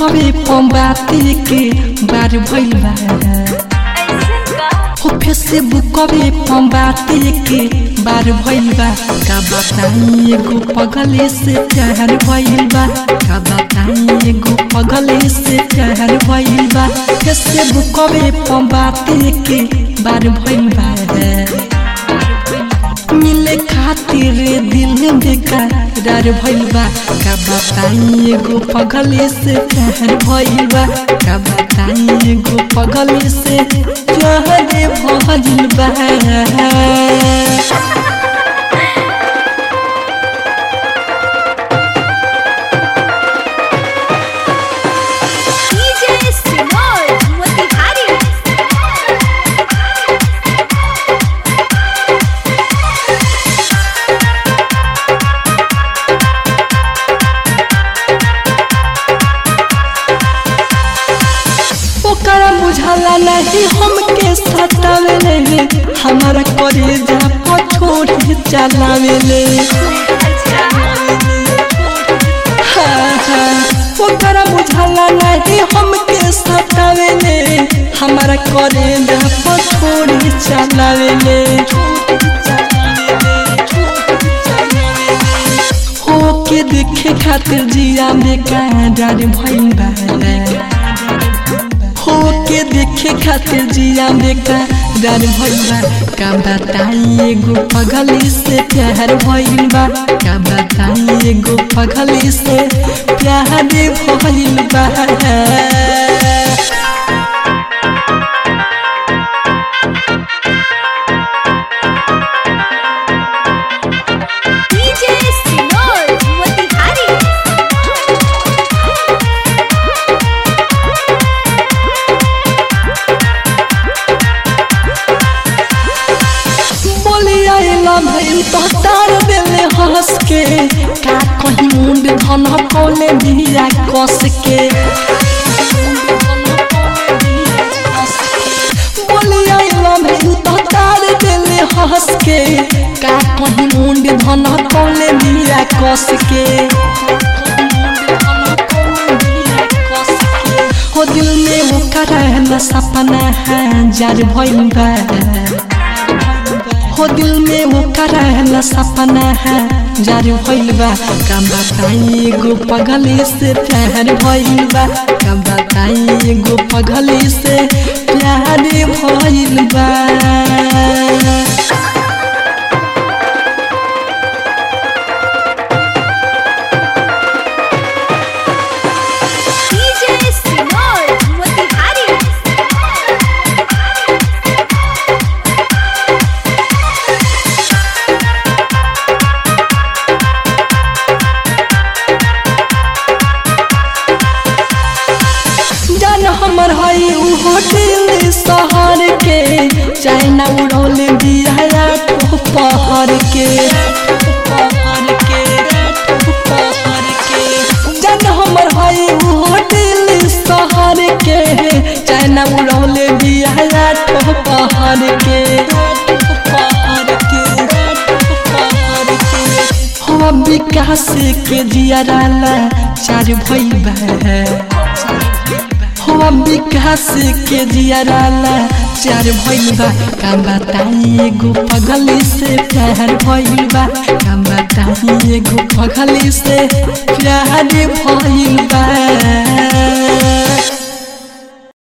बुकवे पंबाती के बार भइल बा हो फेसबुकवे पंबाती के बार भइल बा का बताई एगो पगले से प्यार भइल बा का बताई एगो पगले से प्यार भइल बा फेसबुकवे पंबाती के बार भइल बा मिले खातिर दिल बेकरार भइल बा का बताई एगो पगले से प्यार भइल बा का बताई एगो पगले से प्यार भइल बा DJ Sinor Motihari ओकरा बुझाला नहीं हमके सतावेले हमारा करेजा पर छोड़ चलावेले हाँ, हाँ, ओकरा बुझाला नहीं हमके सतावेले हमारा करेजा पर छोड़ चलावेले होके देखे खातिर जिया बेकार भइल बा होके देखे खातिर जिया बेकार भइल बा का बताई एगो पगली से प्यार भइल बा का बताई एगो पगली से प्यार भइल बा DJ Sinor Motihari बोली आइला भइल तो तार देले हंस के का कहीं मुंड धन कोले बिया कस के बोली आइला भइल तो तार देले हंस के का कहीं मुंड धन कोले बिया कस के हो दिल में वो करहला सपना है जार भइल बा हो दिल में वो करहला सपना है जार भइल बा का बताई एगो पगली से प्यार भइल बा का बताई एगो पगली से प्यार भइल बा DJ Sinor Motihari जान हमर हई उ होटल शहर के चाइना उड़ौल बिया को पहर के जान हमर हई उ होटल शहर के चाइना उड़ौल बिया को पहर के हो विकास के जियाराला चार भइल बा हो विकास के जियाराला चार भइल बा का बताई एगो पगली से प्यार भइल बा का बताई एगो पगली से प्यार भइल बा